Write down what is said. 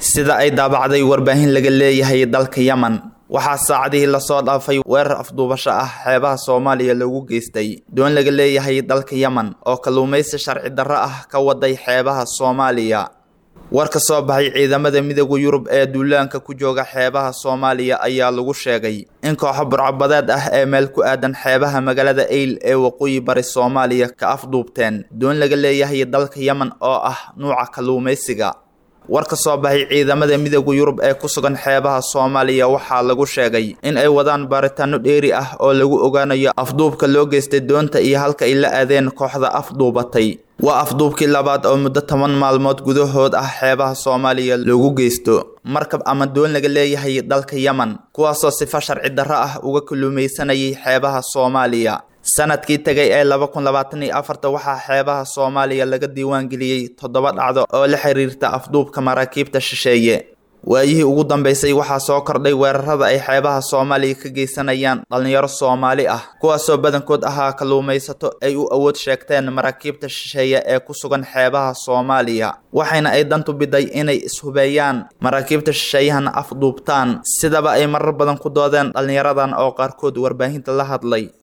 sida ay daabacday warbaahin laga leeyahay dalka yemen waxaa saacadihii lasoo dhaafay weerar afduubasho ah xeebaha soomaaliya lagu geystay doon laga leeyahay dalka yemen oo kalluumaysi sharci darro ah ka waday xeebaha soomaaliya war ka soo baxay ciidamada midooda yurub ee duulaanka ku jooga xeebaha soomaaliya ayaa lagu sheegay in kooxo burcabadeed ah ee meel ku aadan xeebaha magaalada eyl ee waqooyi bari soomaaliya ka afduubteen doon laga leeyahay dalka yemen oo ah nuuca kalluumaysiga war ka soo baxay ciidamada midooda yurub ee ku sugan xeebaha soomaaliya waxaa lagu sheegay in ay wadaan baaritaano dheeri ah oo lagu ogaanayo afduubka loo geystay doonta iyo halka ay la aadeen kooxda afduubatay waa afduubkii labaad oo muddo toban maalmood gudahood ah xeebaha soomaaliya loogu geysto markab ama doon laga leeyahay dalka yemen kuwaasoo sifo sharci darro ah uga kalluumaysanayay xeebaha soomaaliya sanadkii tegay ee laba kun labaatan iyo afarta waxaa xeebaha soomaaliya laga diiwaangeliyey toddoba dhacdo oo la xiriirta afduubka maraakiibta shisheeye waayihii ugu dambeysay waxaa soo kordhay weerarada ay xeebaha soomaaliya ka geysanayaan dhallinyaro soomaali ah kuwaasoo badankood ahaa kalluumaysato ay u awood sheegteen maraakiibta shisheeye ee ku sugan xeebaha soomaaliya waxayna ay dantu biday inay ishubeeyaan maraakiibta shisheeyahana afduubtaan sidaba ay marar badan ku doodeen dhallinyaradan oo qaarkood warbaahinta la hadlay